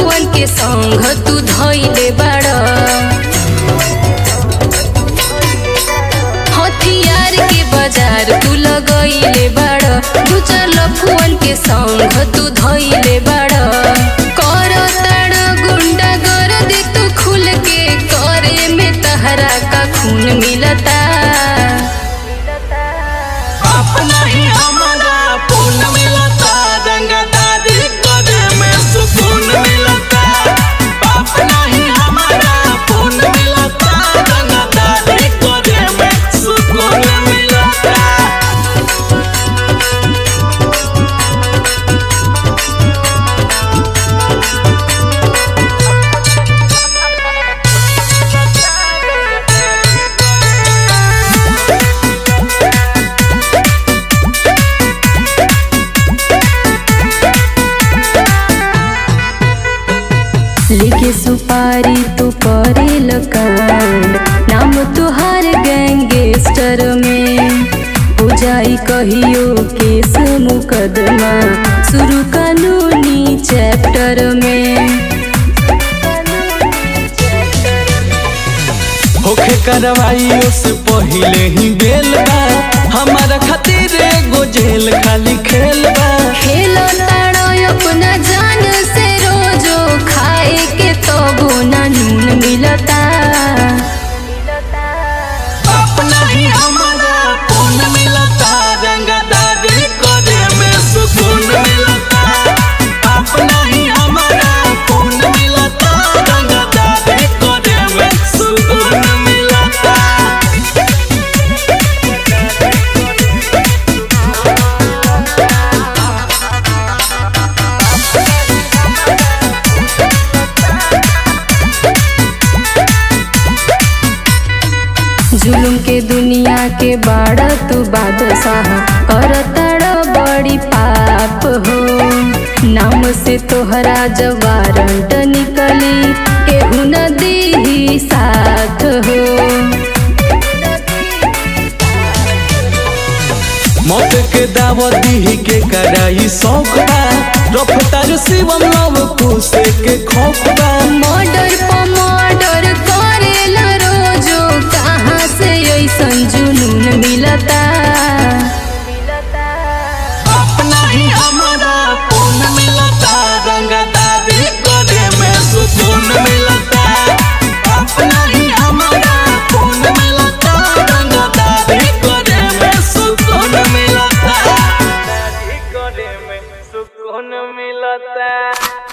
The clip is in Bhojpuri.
लफुअन के संग तू धइले बाड़ हथियार के बाजार तू लगइले बाड़ दू चार लफुअन के संग तू धइले बाड़ कर ताड़ गुंडा कर दे तू खुल के करे में तहरा का खून मिलता अपना ही हमारा पून मिलता रंगदारी करे में सुकून मिलता अपना ही हमारा पून मिलता रंगदारी करे में सुकून मिलता लेके सुपारी तू करे लकांड नाम तुहार गैंगस्टर में हो जाई कहियो केस मुकदमा शुरू कानूनी चैप्टर में होखे करवाई से पहिले ही बेल बा हमारा खातिर एगो जेल खाली खेल बा खेलो ताड़ो अपना जान से रोजो खाए के तो बोना नून मिलता अपना ही हमारा पून मिलता रंगदारी करे में सुकून मिलता अपना ही हमारा पून मिलता रंगदारी करे में सुकून मिलता जुलुम के दुनिया के बाड़ा तू बादशाह कर ताड़ा बड़ी पाप हो नाम से तोहरा जब वारंट निकली केहू न दी साथ हो मौत के दावत दी के कराई शौक बा रफ्तार शिवम लव कुसे के खौफ बा मर्डर पर मर्डर करेला रोजो कहाँ से ऐसन जुनून मिलता अपना ही हमारा पून मिलता रंगदारी करे में सुकून मिलता अपना ही हमारा पून मिलता रंगदारी करे में सुकून मिलता करे में सुकून मिलता